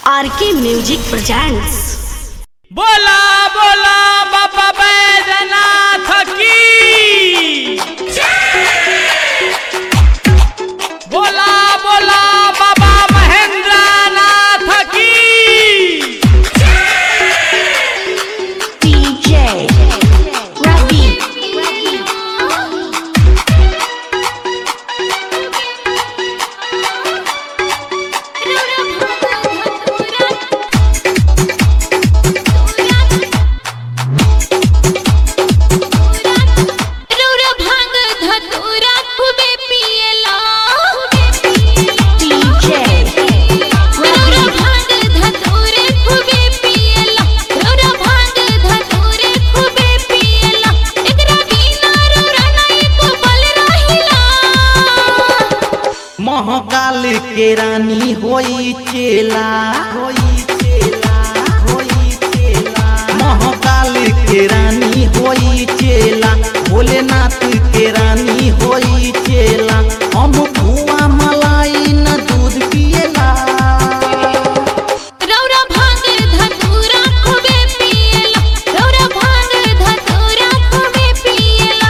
RK music presents बोला बोला बाबा बैजनाथ की बोला बोला बाबा महेंद्र नाथ की डीजे रवि रौरा भांग धतूरा खूबे पियला डीजे रौरा भांग धतूरे खूबे पियला रौरा भांग धतूरे खूबे पियला एकरा बिना रौरा नहीं को बल रहिला महाकाल के रानी होई चेला होई चेला होई चेला महाकाल के रानी होई चेला भोलेनाथ के रानी होई चेला हम धुआं मलाई न दूध पिएला रौरा भांग धतूरा खूबे पियला रौरा भांग धतूरा खूबे पियला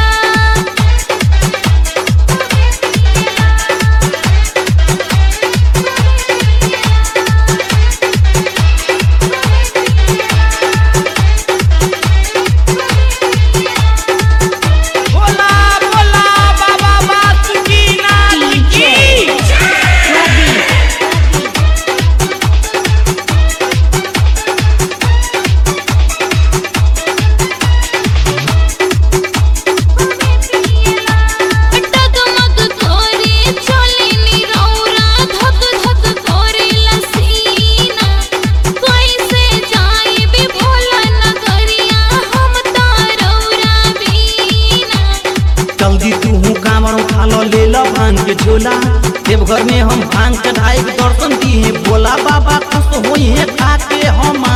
बोला बोला बाबा बासुकीनाथ की रवि डगमग कोरे चोलिनी रौरा धक धक कोरे लसीना कैसे जाए बे भोला नगरिया हम तारौरा बीना जल्दी तू कामर उठा लो ले लो भांग के झोला देवघर में हम भांग चढ़ाए के दर्शन दिए भोला बाबा खुश होई है खा के हम